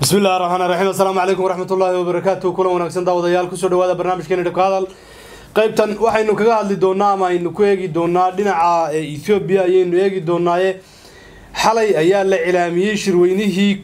bismi illahi raxmaan raxiim assalaamu calaykum waraxmatullaahi wabarakaatu kulan wanaagsan daawadayaal kusoo dhawaada barnaamijkeena dhibka hadal qaybtan waxaynu kaga hadli doonaa ama aynu ku eegi doonaa dhinaca ethoobiya ayaynu eegi doonaaye xalay ayaa la cilaamiyey shirweynihii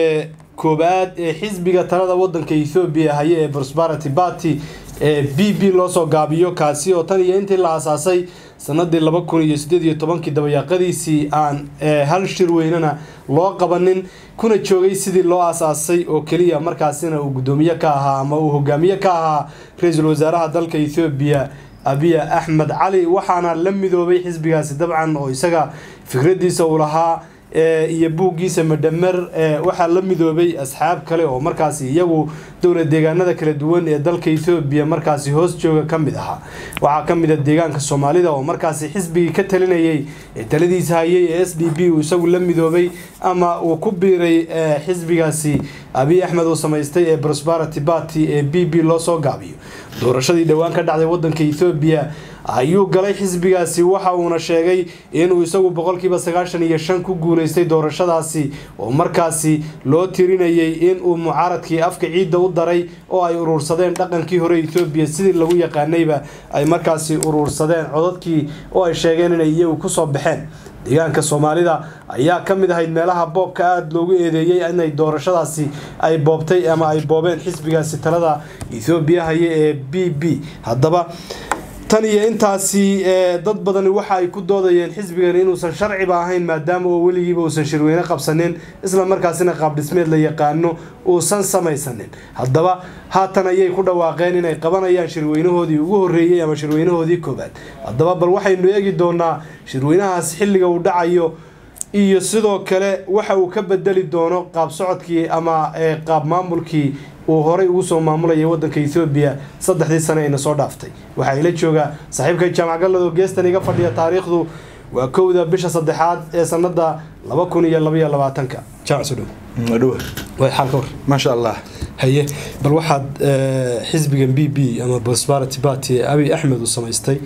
koobaad ee xisbiga talada wadanka ethoobiya haye ee prosperity party ee b b loosoo gaabiyo kaasi oo tan iyo intii la asaasay sanadii laba kun iyo sideed iyo tobankii dabayaaqadiisii aan hal shirweynena loo qabanin kuna joogay sidii loo asaasay oo keliya markaasina uu guddoomiye ka ahaa ama uu hogaamiye ka ahaa ra-iisul wasaaraha dalka ethoobiya abiya axmed cali waxaana la midoobay xisbigaasi dabcan oo isaga fikradiisa uu lahaa iyo buuggiisa madhamer waxaa la midoobay asxaab kale oo markaasi iyagu dowla deegaanada kala duwan ee dalka ethoobiya markaasi hoos jooga ka mid ahaa waxaa ka mid a deegaanka soomaalida oo markaasi xisbigii ka talinayay ee taladiisa hayay ee s d b uu isagu la midoobay ama uu ku biiray xisbigaasi abiy axmed uu samaystay ee prosperity party ee b b loo soo gaabiyo doorashadii dhowaan ka dhacday wadanka ethoobiya ayuu galay xisbigaasi waxa uuna sheegay inuu isagu boqolkiiba sagaashan iyo shan ku guuleystay doorashadaasi oo markaasi loo tirinayay inuu mucaaradkii afka ciidda u daray oo ay urursadeen dhaqankii hore ethoobiya sidii lagu yaqaanayba ay markaasi urursadeen codadkii oo ay sheegeen inay iyagu kusoo baxeen deegaanka soomaalida ayaa ka mid ahayd meelaha boobka aada loogu eedeeyey inay doorashadaasi ay boobtay ama ay boobeen xisbigaasi talada ethoobiya haye ee b b haddaba tan iyo intaasi dad badani waxa ay ku doodayeen xisbigan inuusan sharciba ahayn maadaama oo weligiiba uusan shirweyne qabsanin isla markaasina qaabdhismeed la yaqaano uusan samaysanin haddaba haatan ayay ku dhawaaqeen inay qabanayaan shirweynahoodii ugu horreeyey ama shirweynahoodii koobaad haddaba bal waxaynu eegi doonaa shirweynahaas xilliga uu dhacayo iyo sidoo kale waxa uu ka bedeli doono qaab socodkii ama qaab maamulkii uu horay ugu soo maamulayay wadanka ethoobiya saddexdii sane ayna soo dhaaftay waxaa ila jooga saaxiibka jaamac gallado geestan iga fadhiya taariikhdu waa kowda bisha saddexaad ee sanada laba kun iyo labaiyo labaatanka maasha allah haye bal waxaad xisbigan b b ama prosperity party abiy axmed uu samaystay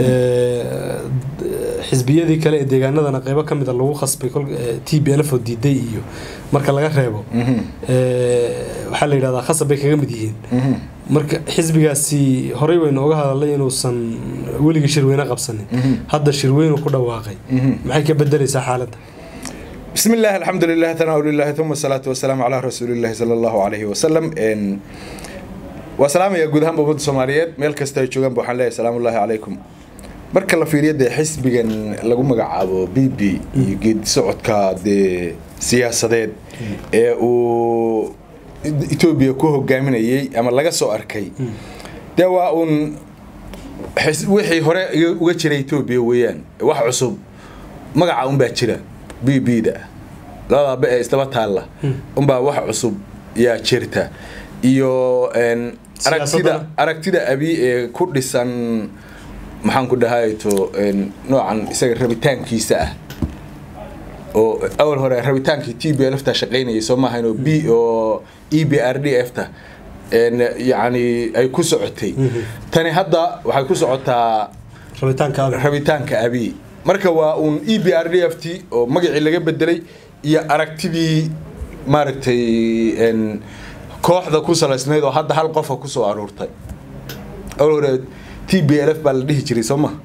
xisbiyadii kale ee deegaanadana qeybo ka mida lagu khasbay t b lf oo diiday iyo marka laga reebo waxaa la yidhahdaa khasab bay kaga mid yihiin marka xisbigaasi horey waynu oga hadalnay inuusan weligii shirweyne qabsanin hadda shirweynu ku dhawaaqay maxay ka bedelaysaa xaaladda بسم الله الحمد لله ثناء لله ثم الصلاة والسلام على رسول الله صلى الله عليه وسلم إن وسلام يا جودهم بمد الصوماليات ميل كستا يجوجان بوحان الله سلام الله عليكم marka la fiiriyo dee xisbigan lagu magacaabo b b iyo geed socodka dee siyaasadeed ee uu etoobiya ku hogaaminayay ama laga soo arkay dee waa uun wixii hore uga jiray etoobiya weeyaan wax cusub magaca unbaa jira b b da labada be ee isdaba taalla unbaa wax cusub yaa jirta iyo aragtida aragtida abi ee ku dhisan maxaan ku dhahayto noocan isaga rabitaankiisa ah oo awal hore rabitaankii t b lfta shaqaynayay soo maahayn oo b oo e b r d f ta yani ay ku socotay tani hadda waxay ku socotaa rabitaanka abi marka waa uun e b r d f t oo magacii laga bedelay iyo aragtidii maaragtay kooxda ku salaysnayd oo hadda hal qofa kusoo aruurtay hore t b l f baa la dhihi jiray soo ma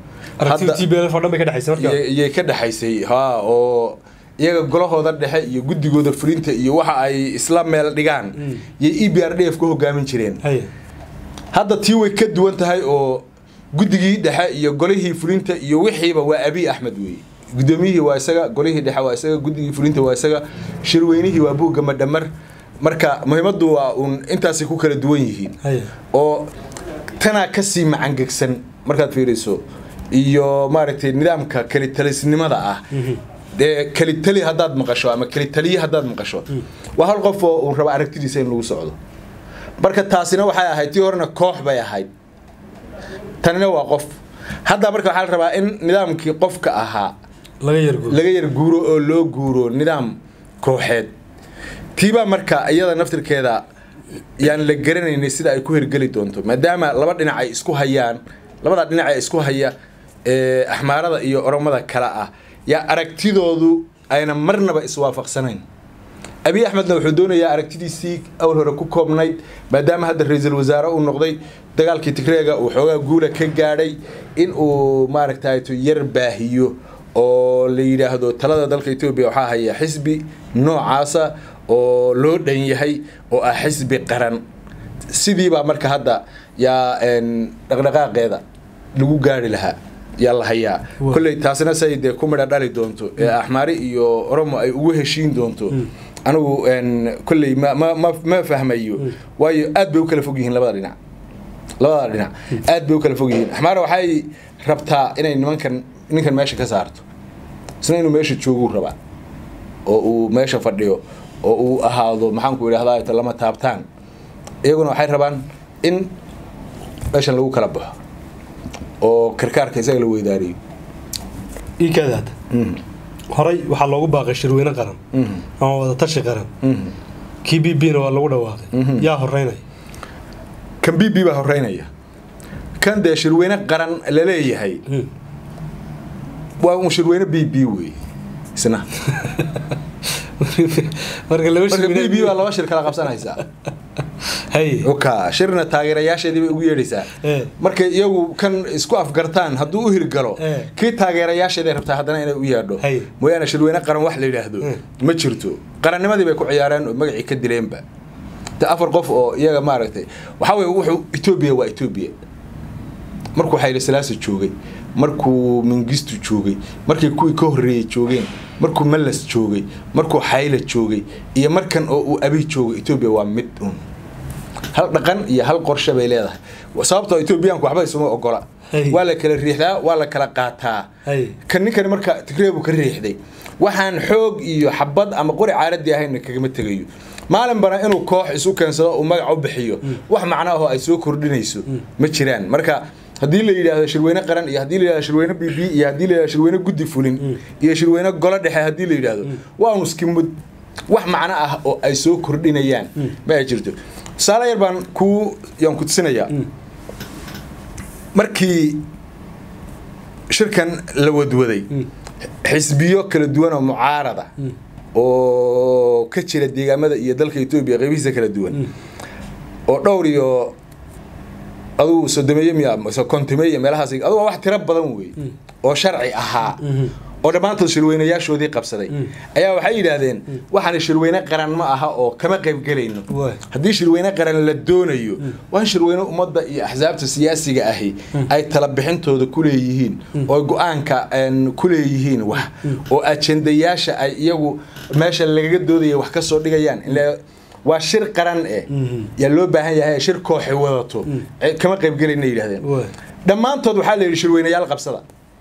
yay ka dhexaysay ha oo iyaga golahooda dhexe iyo guddigooda fulinta iyo waxa ay isla meel dhigaan yay e b r d f ka hogaamin jireen hadda tii way ka duwan tahay oo guddigii dhexe iyo golihii fulinta iyo wixiiba waa abiy axmed weeye guddoomiyihii waa isaga golihii dhexe waa isaga guddigii fulinta waa isaga shirweynihii waa buugga madhamar marka muhiimaddu waa uun intaasay ku kala duwan yihiin oo tanaa kasii macangegsan markaad fiiriso iyo maaragtay nidaamka kelitalisnimada ah dee kelitali haddaad maqasho ama kelitaliye haddaad maqasho waa hal qof oo uu raba aragtidiisa in lagu socdo marka taasina waxay ahayd tii horena koox bay ahayd tanina waa qof hadda marka waxaa la rabaa in nidaamkii qofka ahaa laga yar guuro oo loo guuro nidaam kooxeed tiibaa marka iyada naftirkeeda yaan la garanaynay sida ay ku hirgeli doonto maadaama laba dhinac ay isku hayaan labada dhinac ee isku haya ee axmaarada iyo oromada kale ah yaa aragtidoodu ayna marnaba iswaafaqsanayn abiy axmedna wuxuu doonayaa aragtidiisii awal hore ku koobnayd maadaama hadda ra-iisul wasaare uu noqday dagaalkii tigreega uu xoogaa guula ka gaadhay in uu maaragtay yar baahiyo oo la yidhaahdo talada dalka etoobiya waxaa haya xisbi noocaasa oo loo dhan yahay oo ah xisbi qaran sidiibaa marka hadda yaa dhaqdhaqaaqeeda lagu gaari lahaa yaa la hayaa kolley taasina say dee ku midha dhali doonto ee axmaari iyo oromo ay ugu heshiin doonto anigu kolley ma ma ma ma fahmayo waayo aad bay u kala fog yihiin labada dhinac labada dhinac aad bay u kala fog yihiin axmaara waxay rabtaa inay nimankan ninkan meesha ka saarto isna inuu meesha jooguu rabaa oo uu meesha fadhiyo oo uu ahaado maxaanku idhahdaa lama taabtaan iyaguna waxay rabaan in meeshan lagu kala baxo oo karkaarka isaga la weydaariyo iikaadaad horey waxaa loogu baaqay shirweyne qaran ama wadatashi qaran kii b b na waa lagu dhawaaqay yaa horeynaya kan b b baa horeynaya kan dee shirweyne qaran laleeyahay waa un shirweyne b b wey isna marka laba marka b b baa laba shir kala qabsanaysaa hay oka shirna taageerayaasheedii bay ugu yeedhaysaa Eh. markay iyagu kan isku afgartaan hadduu u hirgalo Eh. kii taageerayaasheeday rabtaa haddana inay u yeedho Hay. mooyaane shirweyne qaran wax la yidhaahdo Eh. ma jirto qarannimadii bay ku ciyaareen oo magacii ka dileenba de afar qof oo iyaga maaragtay waxaa weye wuxuu etoobiya waa etoobiya markuu xayli salaasa joogay markuu mingistu joogay markii kuwii ka horreeyey joogeen markuu mallas joogay markuu xayla joogay iyo markan oo uu abi joogay etoobiya waa mid un hal dhaqan iyo hal qorshe bay leedahay sababtoo etoobiyaanku waxba isuma ogola Hey. waa la kala riixdaa waa la kala qaataa Hey. kan ninkani marka tigreebu ka riixday waxaan xoog iyo xabad ama qori caaradii ahayn kagama tegayo maalinbana inuu koox isu keensado uu magac u bixiyo wax macno ahoo ay soo kordhinayso ma jiraan marka haddii la yidhaahdo shirweyne qaran iyo haddii la yidhahdo shirweyne b b iyo haddii la yidhahdo shirweyne guddi fulin iyo shirweyne golo dhexe haddii la yidhaahdo waa un iskimud wax macno ah oo ay soo kordhinayaan ma ay jirto tusaale yar baan ku yaan ku tusinayaa markii shirkan la wadwaday xisbiyo kala duwan oo mucaarada oo ka jira deegaamada iyo dalka etoobiya qeybihiisa kala duwan oo dhowr iyo adugu sodomeeye miya mise kontimeeye meelahaas adugu waa wax tiro badan wey oo sharci ahaa oo dhammaantood shirweynayaashoodii qabsaday ayaa waxay yidhaahdeen waxaan shirweyne qaran ma aha oo kama qaybgelayno Waay. haddii shirweyne qaran la doonayo waa in shirweyne ummadda iyo axsaabta siyaasiga ahi ay tala bixintooda ku leeyihiin oo go-aanka een, ku leeyihiin wax oo ajendayaasha ay iyagu meesha lagaga doodaya wax ka soo dhigayaan Ilaa waa shir qaran eh yaa loo baahan yahay shir kooxi wadato Eh, kama qaybgelayna yidhahdeen Waay. dhammaantood waxaa la yidhi shirweynayaal qabsada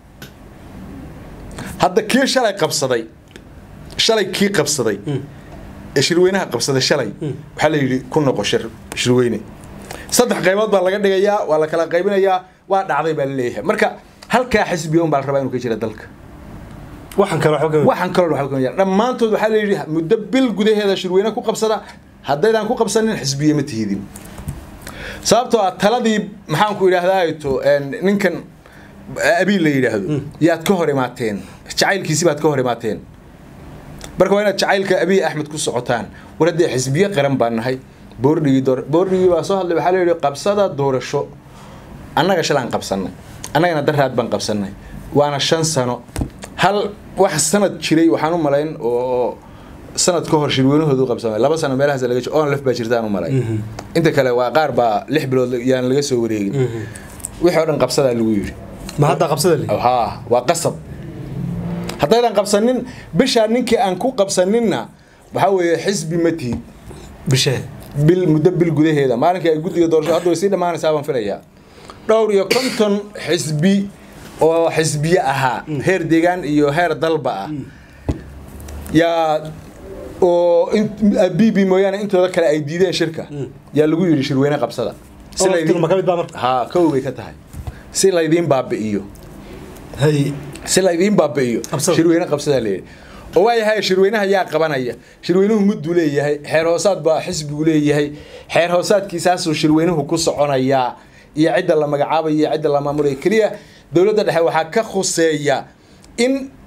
hadda kii shalay qabsaday shalay kii qabsaday ee shirweynaha qabsaday shalay waxaa la yidhi ku noqo shir shirweyne saddex qaybood baa laga dhigayaa waa la kala qaybinayaa waa dhacday baa la leeyahay marka halkaa xisbiga un baa la rabaa inuu ka jira dalka waxaan kale waxba kama waxaan kaloo waxba kama jiraan. dhammaantood waxaa la yidhi muddo bil gudaheeda shirweyne ku qabsada haddaydaan ku qabsanin xisbiye ma tihidin sababtoo ah taladii maxaan ku idhaahdaa to ninkan abiil la yidhaahdo yaad ka hor imaateen jacaylkiisi baad ka hor imaateen marka waa inaad jacaylka abiy axmed ku socotaan war haddee xisbiye qaran baan nahay boordhigii door boordhigii baa soo hadlay waxaa la yidhi qabsada doorasho annaga shalaan qabsannay annagana daraad baan qabsannay waana shan sano hal wax sanad jiray waxaan u malayn oo sanad ka hor shirweynahoodu qabsamay laba sano meelahaas laga on lef baa jirtaan u malay inta kale waa qaar baa lix bilood yaan laga soo wareegin wixii oo dhan qabsadaa lagu yidhi ma hadda qabsada li haa waa qasab haddaydan qabsanin bishaa ninkii aan ku qabsaninna waxaa weeye xisbi ma tihid bishee bil muddo bil gudaheeda maalinkii ay guddiga doorasho hadda way sii dhammaanaysaa baan filayaa dhowr iyo konton xisbi oo xisbiye ahaa heer deegaan iyo heer dalba ah yaa oo b b mooyaane intooda kale ay diideen shirka yaa lagu yidhi shirweyne qabsada si laydin ma ka mid baa marka haa kow bay ka tahay si laydiin baabi'iyo hay si laydiin baabi'iyo Qabsada. shirweyne qabsadaa leeyahay oo waayahay shirweynaha yaa qabanaya shirweynuhu mudduu leeyahay xeer hoosaad baa xisbigu leeyahay xeer hoosaadkiisaasuu shirweynuhu ku soconayaa iyo cidda la magacaabayo iyo cidda la maamulaya keliya dowladda dhexe waxaa ka khuseeya in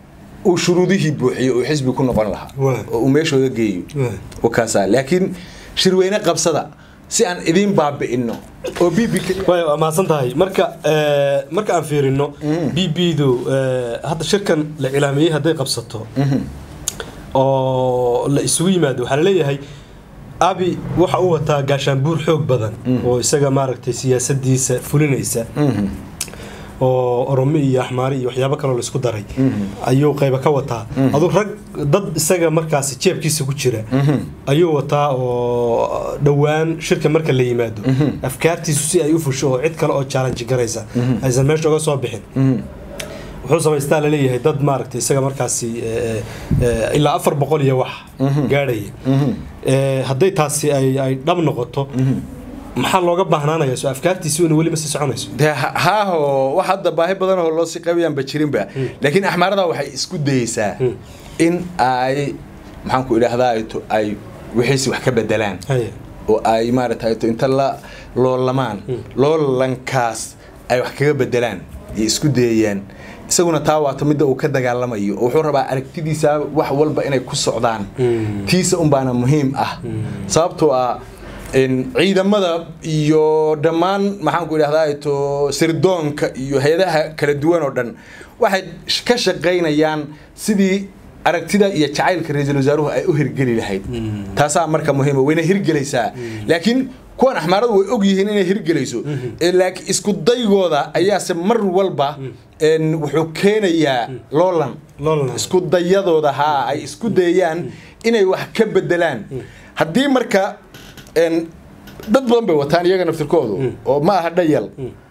uu shuruudihii buuxiyo uu xisbi ku noqon lahaa Waa. oo uu meeshooda geeyo Waa. wakaasaa laakiin shirweyne qabsada si aan idiin baabi'ino oo b b way waa mahadsan tahay marka eh, marka aan fiirino b b du eh, hadda shirkan la cilaamiyey hadday qabsato oo la isugu yimaado waxaa laleeyahay abi waxa uu wataa gaashaanbuur xoog badan oo isaga maaragtay siyaasadiisa fulinaysa oo oromo iyo axmaari iyo waxyaabo kaloo laisku daray ayuu qayba ka wataa aduu rag dad isaga markaasi jeebkiisa ku jira ayuu wataa oo dhowaan shirka marka la yimaado afkaartiisu si ay u fusho oo cid kale oo challenge garaysa aysan meesha uga soo bixin wuxuu samaystaa laleeyahay dad maaragtay isaga markaasi eh, eh, ilaa afar boqol iyo wax gaadhaya Eh, hadday taasi ay ay dhab noqoto maxaa looga baahnaanaya soo afkaartiisi ina weli ma sii soconayso dee ha- haaho wax hadda baahi badan oo loo sii qabayaanba jirinba laakiin axmaarada waxay isku dayeysaa in ay maxaan ku idhaahdaa ay to- ay wixiisi wax ka bedelaan Haya. oo ay maaragtay to inta la loolamaan loolankaas ay wax kaga bedelaan iyo isku dayayaan isaguna taa waata midda uu ka dagaalamayo oo wuxuu rabaa aragtidiisa wax walba inay ku socdaan tiisa unbaana muhiim ah sababtoo ah in ciidamada iyo dhammaan maxaan ku idhahdaa to sirdoonka iyo hay-adaha kala duwan oo dhan waxay sh- ka shaqaynayaan sidii aragtida iyo jacaylka ra-iisul wasaaruhu ay u hirgeli lahayd taasaa marka muhiima wayna hirgelaysaa laakiin kuwan axmaaradu way og yihiin inay hirgelayso ee laakiin isku daygooda ayaase mar walba een, wuxuu keenayaa loolan Loolan. isku dayadooda haa ay isku dayayaan inay wax ka bedelaan haddii marka een, dad badan bay wataan iyaga naftirkoodu oo ma aha dhayal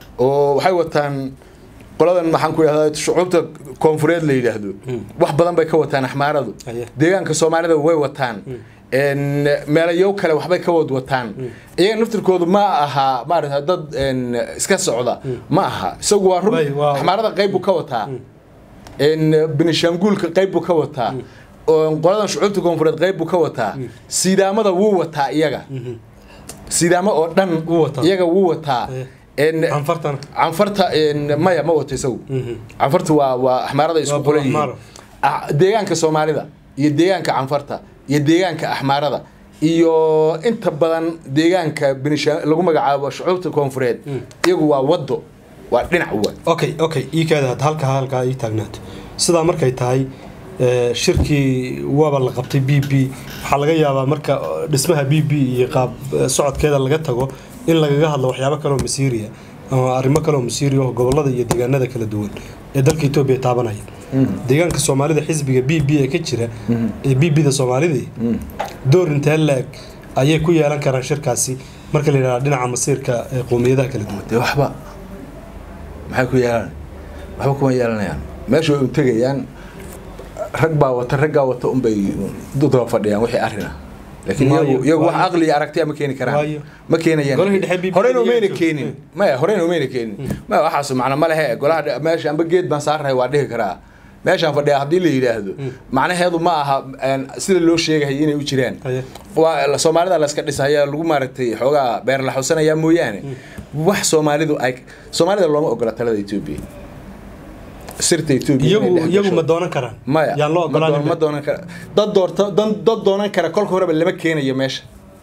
oo waxay wataan qoladan maxaan ku idhahdaa shucuubta koonfureed la yidhaahdo wax badan bay ka wataan axmaaradu Aye. deegaanka soomaalida way wataan een, meelayow kale waxbay ka wad wataan iyaga naftirkoodu ma aha maarata dad een, iska socda ma aha isagu waa run Way, waa- axmaarada qayb buu ka wataa een, benishanguulka qayb buu ka wataa oo qoladan shucuubta koonfureed qayb buu ka wataa siidaamada wuu wataa iyaga siidaamo oo dhan Wuu wataa. iyaga wuu wataa Eh. een, canfartana canfarta een, maya ma wato isagu canfarta waa waa axmaarada isku Waa qolan yihiin Axmaaro. Ah, deegaanka soomaalida iyo deegaanka canfarta iyo deegaanka axmaarada iyo inta badan deegaanka benisha lagu magacaabo shucuubta koonfureed iyagu waa wado waa dhinac wa okay okay ii kaada had halka halkaa ii taagnaato sidaa markay tahay eh, shirkii waaba la qabtay b b waxaa laga yaabaa marka eh, dhismaha b b iyo qaab eh, socodkeeda laga tago in lagaga hadlo waxyaabo kaleoo masiiriya ama arrimo kaleoo masiiriya oo gobolada iyo deegaanada kala duwan ee dalka etoobiya taabanaya deegaanka soomaalida xisbiga b b ee ka jira ee b b da soomaalidii door intee la-eg ayay ku yeelan karaan shirkaasi marka la yidhahda dhinaca masiirka ee qowmiyadaha kala duwan dee waxba maxay ku yeelan waxba kuma yeelanayaan meesha way u tegayaan rag baa wata raggaa wata unbay daba fadhiyaan wixii arrin ah laakiin Waayo, iyagu iyagu wax waayo. aqli iyo aragtiya ma keeni karaan Waayo. ma keenayaan Golihii dhexe BBI horeyna umayna iyo- keenin maya horeyna umayna keenin maya waxaas macna ma lehe golaha dhe- meesha amba geed baan saarrahay waa dhihi karaa meeshaan fadhiya haddii la yidhaahdo macnaheedu ma aha een, sida loo sheegahay inay u jiraan Haye. waa la- soomaalida la iska dhisaya lagu maaragtay xoogaa beer la xusanaya mooyaane wax soomaalidu ay soomaalida looma ogola talada etoobiya sirta etoobiya iyagu inay dhex iyagu gasho. ma doonan karaan maya yaan loo ma doon- ma ogolaan doonan kara dad doorta dan- dad doonan kara kolka horeba lama keenayo meesha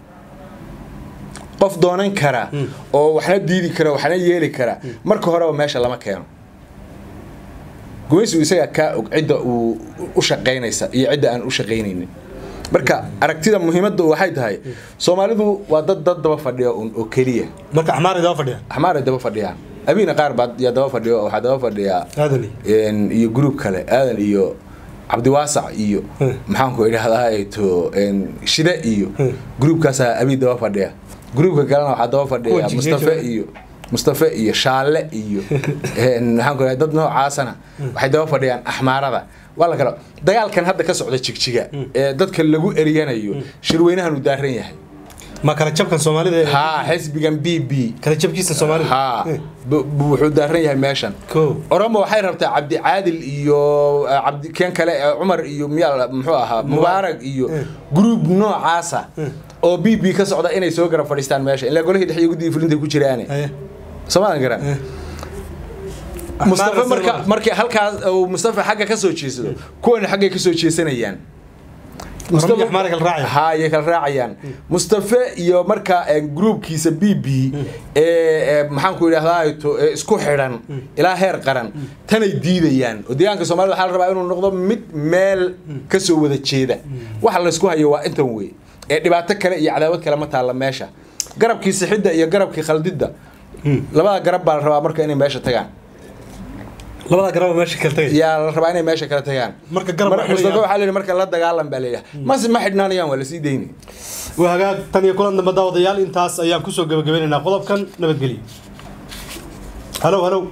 qof doonan kara oo waxna diidi kara waxna yeeli kara marka horeba meesha lama keeno gumaysigu isagaa kaa og cidda uu u shaqaynaysa iyo cidda aan u shaqaynaynin marka aragtida muhiimadda waxay tahay soomaalidu waa dad dad daba fadhiya un oo keliya marka axmaar idaa fadhiya axmaaray daba fadhiyaan abiina qaar baa yaa daba fadhiyo oo waxaa daba fadhiyaa aadani een, iyo gruub kale aadan iyo cabdiwaasac iyo Hmm. maxaanku idhahdaa to een, shide iyo Hmm. gruubkaasaa abi daba fadhiya gruubka kalena waxaa daba fadhiya Kuwa jigjiga mustafe jooga. iyo mustafe iyo shaale iyo een, maxaanku idhahdaa dad noocaasana waxay daba fadhiyaan axmaarada waa la kala dagaalkan hadda ka socda jigjiga ee dadka lagu eryanayo shirweynahan uu daaran yahay ma kala jabkan soomaalida ee- haa xisbigan b b kala jabkiisa soomaalida haa Eh, bu- bu- wuxuu daaran yahay meeshan ko oromo waxay rabtaa cabdi caadil iyo eh, cabdi keen kale eh, cumar iyo miyaa muxuu ahaa mubaarak iyo Eh. gruub noocaasa oo b b ka socda inay soo garab fadhiistaan meesha ilaa golihii dhexe iyo guddigii fulinta ku jiraane haye soomaadan garan Eh. mustafa Axmaar marka Arsenal. markii halkaas uu mustafa xagga ka soo jeesado kuwana xaggay ka soo jeesanayaan Mustafa Axmaar ay kala raacayaan. ha ayay kala raacayaan mustafa iyo marka eh, groupkiisa b b ee ee, maxaan ku idhahdaa to ee isku xidhan ilaa heer qaran tanay diidayaan oo deegaanka soomaalida waxaa la rabaa inuu noqdo mid meel ka soo wada jeeda waxa laysku hayo waa intan wey ee dhibaato kale iyo cadaawad kale ma taalla meesha garabkii sixidda iyo garabkii khaldidda labada garab baa la rabaa marka inay meesha tagaan labada garaba meesha kala tagay yaa la rabaa inay meesha kala tagaan Marka garab Mar- waxay mustafa leeyahay- waxaa la yidhi marka la dagaalan baa layidhaha mase ma xidhnaanayaan waa lasii dayni waa hagaag tan iyo kulan dambe daawadayaal intaas ayaan kusoo gabagabeynaynaa qodobkan nabadgelyo halow halow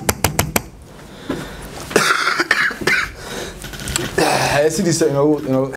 sidiisa inoogu inoogu